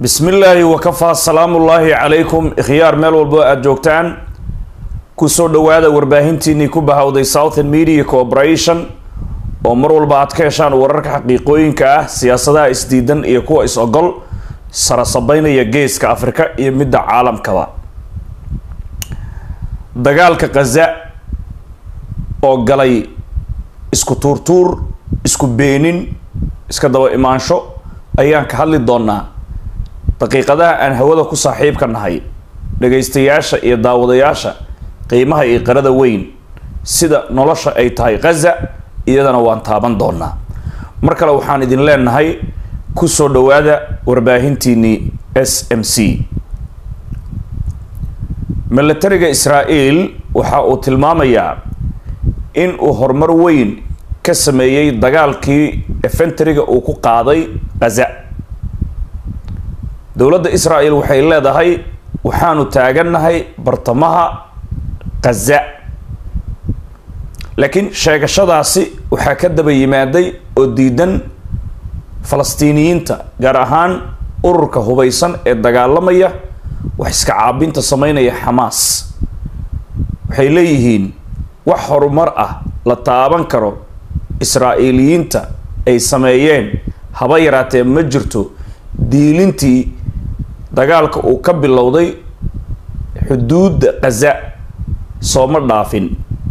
bismi illaahi wakafaa salaamullaahi calaykum ikhyaar meel walbo aada joogtaan kusoo dhowaada warbaahintiinii ku bahawday southern media corporation oo mar walba aad ka heshaan wararka xaqiiqooyinka ah siyaasadaha isdiidan iyo kuwa is-ogol sarasabeynaya geeska afrika iyo midda caalamkaba dagaalka khaza oo galay isku tuurtuur isku beenin iska daba imaansho ayaan ka hadli doonaa daqiiqadaha aan hawada ku saaxiibka nahay dhagaystayaasha iyo daawadayaasha qiimaha iyo qarada weyn sida nolosha ay tahay khaza iyadana waan taaban doonaa mar kale waxaan idin leenahay kusoo dhowaada warbaahintiinii s m c milatariga israael waxa uu tilmaamayaa in uu horumar weyn ka sameeyey dagaalkii efenteriga uu ku qaaday khaza dowladda israel waxay leedahay waxaanu taagannahay bartamaha khaza laakiin sheegashadaasi waxaa ka daba yimaaday oo diidan falastiiniyiinta gaar ahaan ururka hubaysan ee dagaalamaya wax iska caabinta sameynaya xamaas waxay leeyihiin wax horumar ah la taaban karo israa'iiliyiinta ay sameeyeen haba yaraatee ma jirto diilintii dagaalka uu ka bilowday xuduudda khaza sooma dhaafin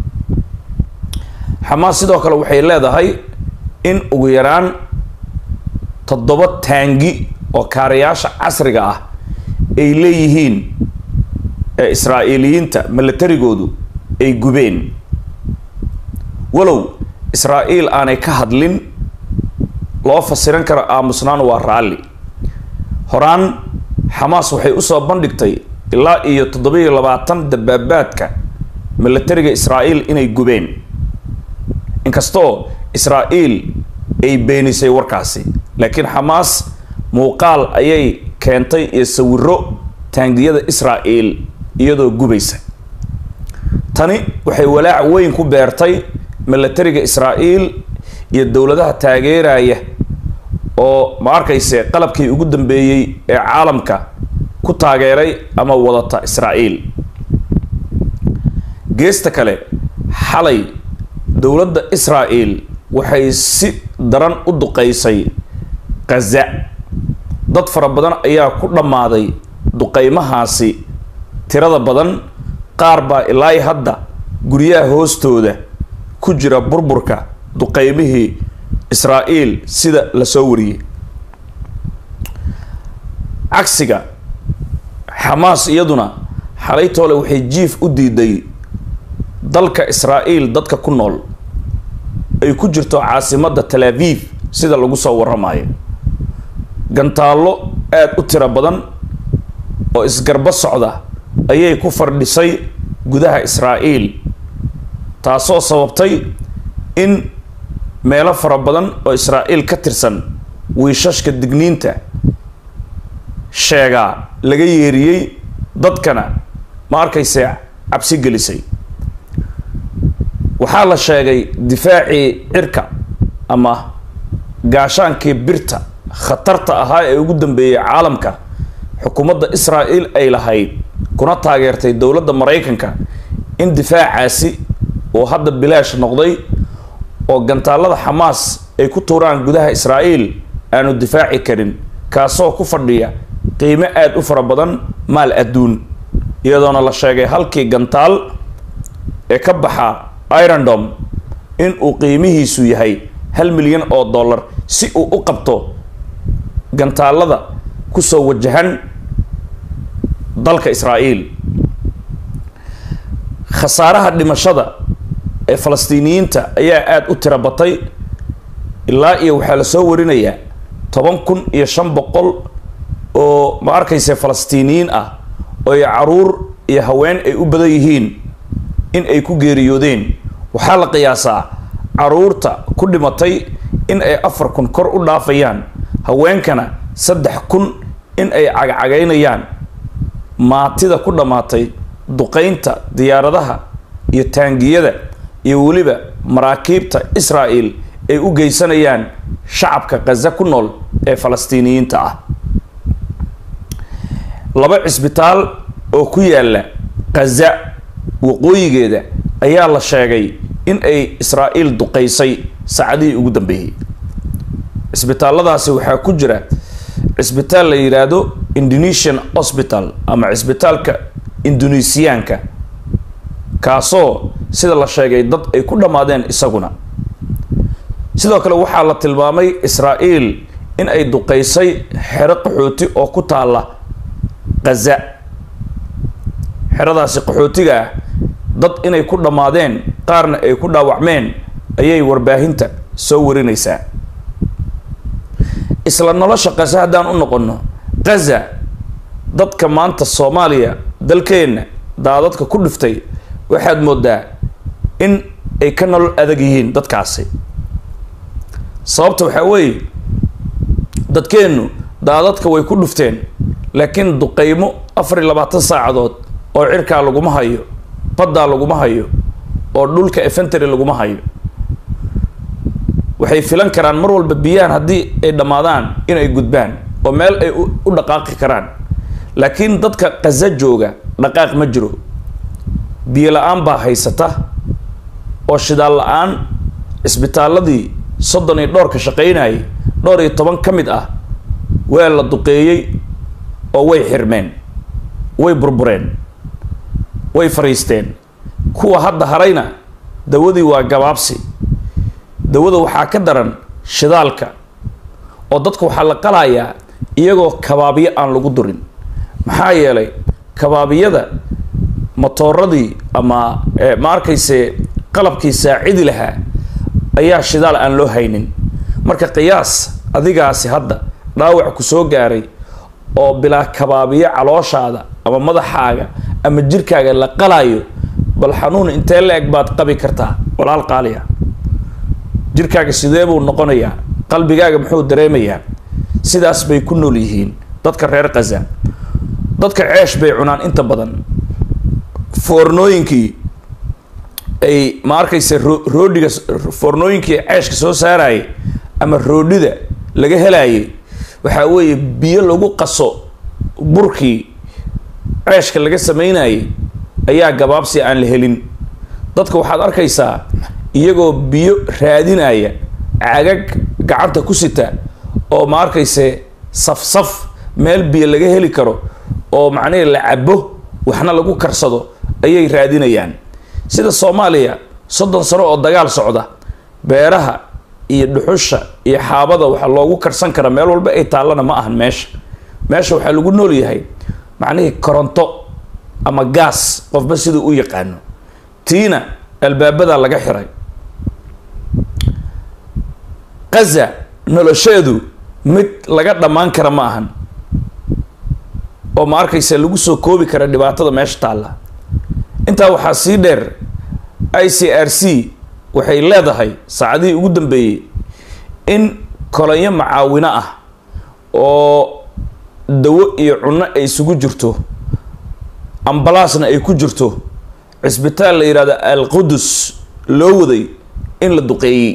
xamaas sidoo kale waxay leedahay in ugu yaraan toddoba taangi oo kaarayaasha casriga ah ay leeyihiin ee israa'iiliyiinta milatarigoodu ay gubeen walow israa'iil aanay ka hadlin loo fasiran karo aamusnaan waa raalli horaan xamaas waxay usoo bandhigtay ilaa iyo toddoba-iyo labaatan dabaabaadka milatariga israa'iil inay gubeen inkastoo israa'iil ay beenisay warkaasi laakiin xamaas muuqaal ayay keentay iyo sawiro taangiyada israa'iil iyadoo gubaysa tani waxay walaac weyn ku beertay milatariga israa'iil iyo dowladaha taageeraya oo ma arkayse qalabkii ugu dambeeyey ee caalamka ku taageeray ama wadata israa'iil geesta kale xalay dowladda israa'iil waxay si daran u duqeysay khaza dad fara badan ayaa ku dhammaaday duqeymahaasi tirada badan qaar baa ilaa hadda guryaha hoostooda ku jira burburka duqeymihii israa'iil sida la soo wariyey cagsiga xamaas iyaduna xalaytoole waxay jiif u diiday dalka israa'iil dadka ku nool ay ku jirto caasimadda tel aviv sida lagu soo waramayo gantaallo aada u tiro badan oo isgarbo socda ayay ku fardhisay gudaha israa'iil taasoo sababtay in meelo fara badan oo israa'iil ka tirsan wiishashka digniinta sheegaa laga yeeriyey dadkana ma arkayse cabsi gelisay waxaa la sheegay difaacii cirka ama gaashaankii birta khatarta ahaa ee ugu dambeeyey caalamka xukuumadda israa'iil ay lahayd kuna taageertay dowladda maraykanka in difaacaasi uu hadda bilaash noqday oo gantaalada xamaas ay ku tuuraan gudaha israa'iil aanu difaaci karin kaasoo ku fadhiya qiimo aada u fara badan maal adduun iyadoona la sheegay halkii gantaal ee ka baxa irondom in uu qiimihiisu yahay hal milyan oo dollar si uu u qabto gantaalada kusoo wajahan dalka israa'iil khasaaraha dhimashada ee falastiiniyiinta ayaa aada u tiro batay ilaa iyo waxaa la soo warinayaa toban kun iyo shan boqol oo ma arkayse falastiiniyiin ah oo ay caruur iyo haween ay u badan yihiin in ay ku geeriyoodeen waxaa la qiyaasaa caruurta ku dhimatay in ay afar kun kor u dhaafayaan haweenkana saddex kun in ay cagcagaynayaan maatida ku dhammaatay duqeynta diyaaradaha iyo taangiyada iyo weliba maraakiibta israa'iil ay u geysanayaan shacabka khaza ku nool ee falastiiniyiinta ah laba cisbitaal oo ku yaala khaza waqooyigeeda ayaa la sheegay in ay israa'iil duqaysay saacadihii ugu dambeeyey cisbitaalladaasi waxaa ku jira cisbitaal la yidhaahdo indonesian hospital ama cisbitaalka indonesiyaanka kaasoo sida la sheegay dad ay ku dhammaadeen isaguna sidoo kale waxaa la tilmaamay israa'iil in ay duqaysay xero qaxooti oo ku taalla khaza xeradaasi qaxootiga ah dad inay ku dhammaadeen qaarna ay ku dhaawacmeen ayay warbaahinta soo warinaysaa isla nolosha khaza haddaan u noqonno khaza dadka maanta soomaaliya dalkeenna daadadka ku dhiftay waxaad moodaa in ay ka nolol adag yihiin dadkaasi sababta waxaa weeye dadkeennu daadadka way ku dhufteen laakiin duqaymo afar iyo labaatan saacadood oo cirkaa laguma hayo baddaa laguma hayo oo dhulka efentary laguma hayo waxay filan karaan mar walba biyahan haddii ay dhammaadaan inay gudbaan oo meel ay u dhaqaaqi karaan laakiin dadka khaza jooga dhaqaaq ma jiro biyo la-aan baa haysata oo shidaal la-aan cisbitaaladii soddon iyo dhowrka shaqaynayay dhowr iyo toban ka mid ah waa la duqeeyey oo way xirmeen way burbureen way fariisteen kuwa hadda harayna dawadii waa gabaabsi dawada waxaa ka daran shidaalka oo dadka waxaa la qalayaa iyagoo kabaabiyo aan lagu durin maxaa yeelay kabaabiyada matooradii ama ma arkayse qalabkii saacidi lahaa ayaa shidaal aan loo haynin marka qiyaas adigaasi hadda dhaawac ku soo gaaray oo bilaa kabaabiyo calooshaada ama madaxaaga ama jirkaaga la qalaayo bal xanuun intee la-eg baad qabi kartaa walaal qaaliya jirkaaga sidee buu noqonayaa qalbigaaga muxuu dareemayaa sidaas bay ku nool yihiin dadka reer khaza dadka ceesh bay cunaan inta badan foornooyinkii ay ma arkaysa roodhiga foornooyinkii ceeshka soo saarayay ama roodhida laga helayay waxaa weeye biyo lagu qaso burkii ceeshka laga sameynayay ayaa gabaabsi aan la helin dadka waxaad arkaysaa iyagoo biyo raadinaya cagag gacanta ku sita oo ma arkayse saf-saf meel biyo laga heli karo oo macnihii la cabo waxna lagu karsado ayay raadinayaan sida soomaaliya soddon sano oo dagaal socda beeraha iyo dhuxusha iyo xaabada waxaa loogu karsan karaa meel walba ay taallana ma ahan meesha meesha waxaa lagu nool yahay macnihii koronto ama gaas qofba siduu u yaqaano tiina albaabadaa laga xiray khaza nolosheedu mid laga dhammaan kara ma ahan oo ma arkaysa lagu soo koobi kara dhibaatada meesha taalla intaa waxaa sii dheer i c r c waxay leedahay saacadihii ugu dambeeyey in kolonyo macaawino ah oo dawo iyo cunno ay isugu jirto ambalaasna ay ku jirto cisbitaal la yidhahdo al qudus loo waday in la duqeeyey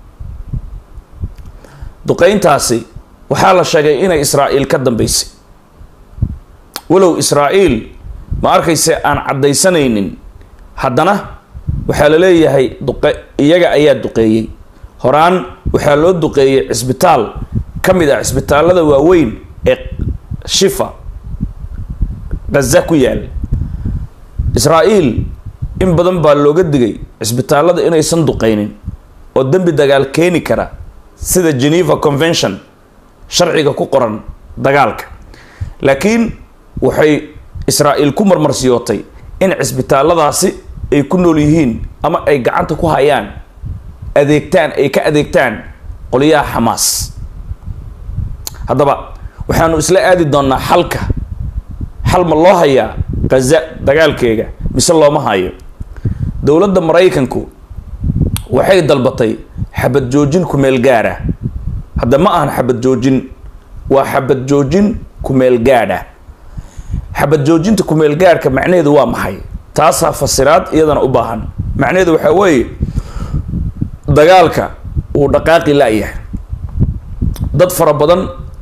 duqeyntaasi waxaa la sheegay inay israa'iil ka dambeysay walow israa'iil ma arkayse aan caddaysanaynin haddana waxaa la leeyahay duqe iyaga ayaa duqeeyey horaan waxaa loo duqeeyey cisbitaal ka mid ah cisbitaallada waaweyn ee shifa ghaza ku yaal israa'iil in badan baa looga digay cisbitaallada inaysan duqeynin oo dembi dagaal keeni kara sida geneva convention sharciga ku qoran dagaalka laakiin waxay israa'iil ku marmarsiyootay in cisbitaalladaasi ay ku nool yihiin ama ay gacanta ku hayaan adeegtaan ay ka adeegtaan qoliyaha xamaas haddaba waxaanu isla aadi doonnaa xalka xal ma loo hayaa ghaza dagaalkeega mise looma hayo dowladda maraykanku waxay dalbatay xabad joojin kumeel gaadha hadda ma ahan xabad joojin waa xabad joojin kumeel gaadha xabad joojinta kumeel gaadhka macnaheedu waa maxay taasaa fasiraad iyadana u baahan macnaheedu waxaa weeye dagaalka uu dhaqaaqi la-yahay dad fara badan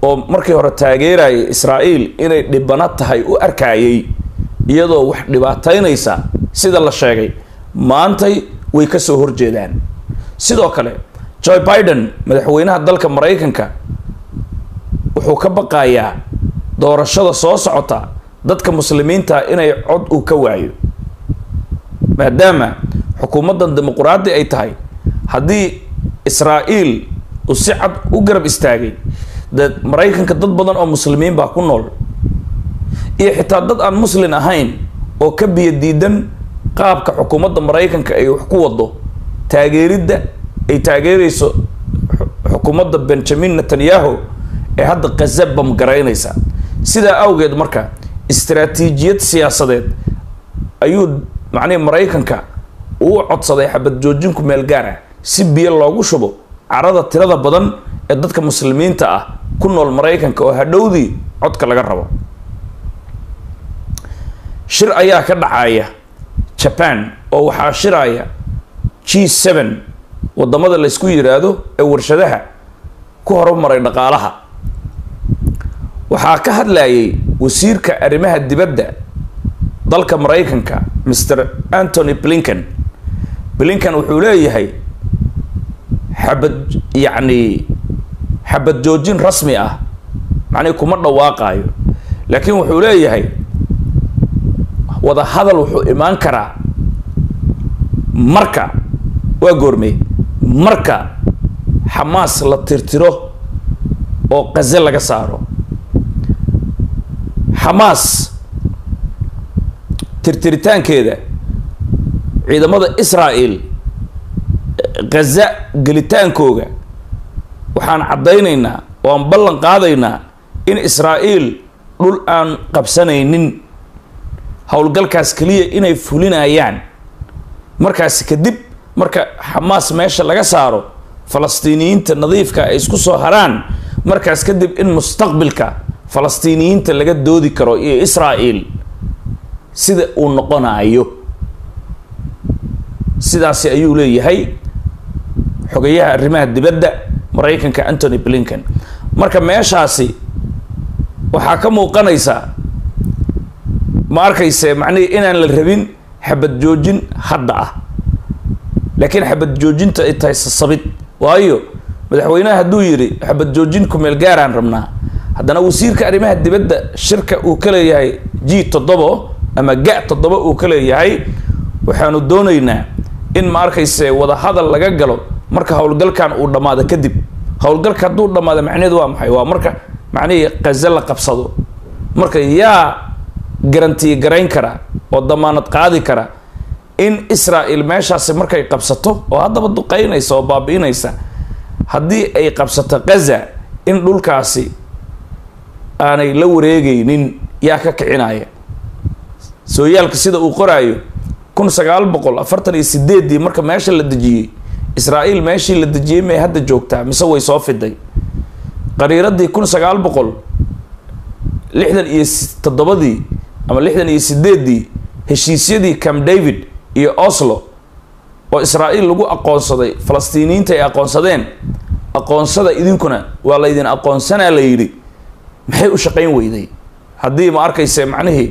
oo markii hore taageerayay israa'iil inay dhibano tahay u arkayay iyadoo wax dhibaataynaysa sida la sheegay maantay way ka soo horjeedaan sidoo kale joe biden madaxweynaha dalka maraykanka wuxuu ka baqayaa doorashada soo socota dadka muslimiinta inay cod uu ka waayo maadaama xukuumaddan dimuquraadi ay tahay haddii israa'iil uu si cad u garab istaagay de maraykanka dad badan oo muslimiin baa ku nool iyo xitaa dad aan muslin ahayn oo ka biyo diidan qaabka xukuumadda maraykanka ay wax ku wado taageeridda ay taageerayso xukuumadda benjamin netanyahu ee hadda khaza bamgaraynaysa sidaa awgeed marka istaraatiijiyad siyaasadeed ayuu macnihi maraykanka uu codsaday xabad joojinku meel gaar ah si biyo loogu shubo carada tirada badan ee dadka muslimiinta ah ku nool maraykanka oo hadhowdii codka laga rabo shir ayaa ka dhacaya jaban oo waxaa shiraya g seven wadamada laysku yiraahdo ee warshadaha ku horumaray dhaqaalaha waxaa ka hadlayay wasiirka arrimaha dibadda dalka maraykanka mr antony blinken blinken wuxuu leeyahay xabad yacni xabad joojin rasmi ah macnihi kuma dhawaaqaayo laakiin wuxuu leeyahay wada hadal wuxuu imaan karaa marka waa goormey marka xamaas la tirtiro oo qaze laga saaro xamaas tirtiritaankeeda ciidamada israa'el khaza gelitaankooga waxaan caddaynaynaa oo aan ballan qaadaynaa in israa'iil dhul aan qabsanaynin howlgalkaas keliya inay fulinayaan markaasi kadib marka xamaas meesha laga saaro falastiiniyiinta nadiifka ay isku soo haraan markaas kadib in mustaqbilka falastiiniyiinta laga doodi karo iyo israa'iil sida uu noqonayo sidaasi ayuu leeyahay xogayaha arrimaha dibadda maraykanka antony blinken marka meeshaasi waxaa ka muuqanaysa ma arkayse macnihi inaan la rabin xabad joojin hadda ah laakiin xabad joojinta ay tahay sasabid waayo madaxweynaha hadduu yidhi xabad joojin kumeel gaaraan rabnaa haddana wasiirka arrimaha dibadda shirka uu ka leeyahay g toddobo ama ga toddoba uu ka leeyahay waxaanu doonaynaa in ma arkayse wada hadal laga galo marka howlgalkan uu dhammaado kadib howlgalka hadduu dhammaado macnaheedu waa maxay waa marka macnihii qaze la qabsado marka yaa garantiye garayn kara oo damaanad qaadi kara in israel meeshaasi markay qabsato oo haddaba duqeynaysa oo baabi'inaysa haddii ay qabsato gaza in dhulkaasi aanay la wareegaynin yaa ka kicinaya sooyaalka sida uu qoraayo kun sagaal boqol afartan iyo sideeddii marka meesha la dejiyey israa'iil meeshii la dejiyey may hadda joogtaa mise way soo fiday qariiradii kun sagaal boqol lixdan iyo toddobadii ama lixdan iyo sideeddii heshiisyadii camp david iyo oslo oo israa'iil lagu aqoonsaday falastiiniyiinta ay aqoonsadeen aqoonsada idinkuna waa laydin aqoonsanaa la yidhi maxay u shaqayn weyday haddii ma arkayse macnihii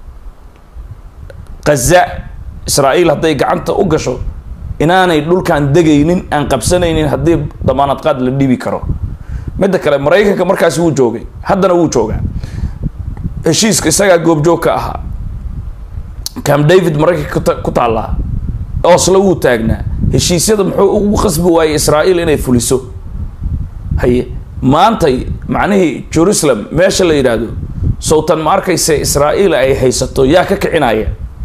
kaza israa'iil hadday gacanta u gasho inaanay dhulkan degaynin aan qabsanaynin haddii damaanad qaad la dhibi karo midda kale maraykanka markaasi wuu joogay haddana wuu joogaa heshiiska isagaa goobjoog ka ahaa cam david maraykanka ku taallaa oslo wuu taagnaa heshiisyada muxuu ugu qasbi waayey israa'iil inay fuliso haye maantay macnihii jerusalem meesha la yidhaahdo sowtan ma arkayse israa'iil ay haysato yaa ka kicinaya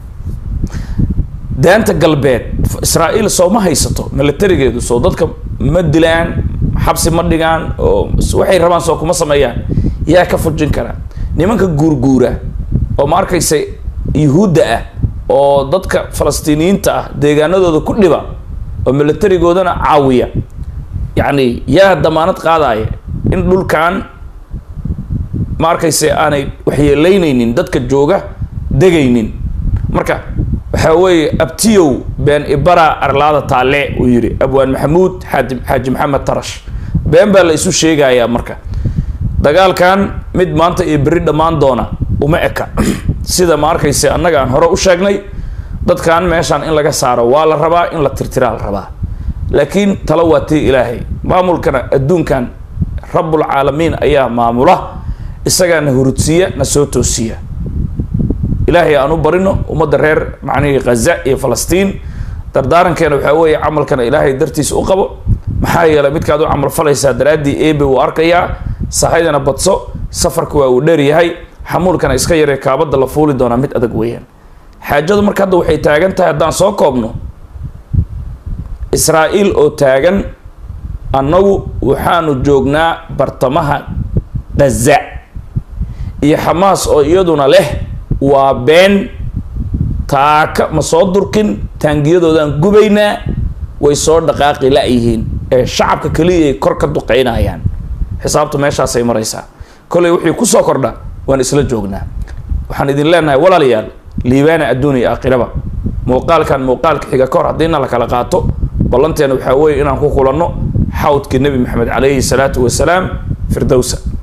daanta galbeed israa'iil soo ma haysato milatarigeedu soo dadka ma dilaan xabsi ma dhigaan oo waxay rabaan soo kuma sameeyaan yaa ka fujin kara nimanka guurguura oo ma arkayse yuhuudda ah oo dadka falastiiniyiinta ah deegaanadooda ku dhiba oo milatarigoodana caawiya yacni yaa damaanad qaadaya in dhulkan ma arkayse aanay waxyeelaynaynin dadka jooga degaynin marka waxaa weeye abtiyow been ibara arlaada taale uu yidhi abwaan maxamuud xaaji xaaji maxamed tarash been baa la isu sheegayaa marka dagaalkan mid maanta iyo berri dhammaan doona uma eka sida ma arkayse annaga aan hore u sheegnay dadkan meeshaan in laga saaro waa la rabaa in la tirtiraa la rabaa laakiin talo waa tii ilaahay maamulkana adduunkan rabbulcaalamiin ayaa maamula isagaana hurudsiiya na soo toosiya ilaahay aan u barino ummadda reer macnihii khaza iyo falastiin dardaarankeena waxaa weeye camalkana ilaahay dartiisa u qabo maxaa yeelay midkaad u camal falaysaa daraaddii ebe uu arkayaa sahaydana badso safarka waa uu dheer yahay xamuulkana iska yaree kaabadda la fuuli doonaa mid adag weeyaan xaajadu marka hadda waxay taagan tahay haddaan soo koobno israa'iil oo taagan annagu waxaanu joognaa bartamaha khaza iyo xamaas oo iyaduna leh waa been taaka ma soo durkin taangiyadoodaan gubaynaa way soo dhaqaaqi la-yihiin ee shacabka keliya ay kor ka duqeynayaan xisaabtu meeshaasay maraysaa kollay wixii kusoo kordha waan isla joognaa waxaan idin leenahay walaalayaal liibaana adduun iyo aakhiraba muuqaalkan muuqaalka xiga ka hor haddiina la kala qaato ballanteena waxaa weeye inaan ku kulanno xawdkii nebi maxamed calayhi salaatu wasalaam firdowsa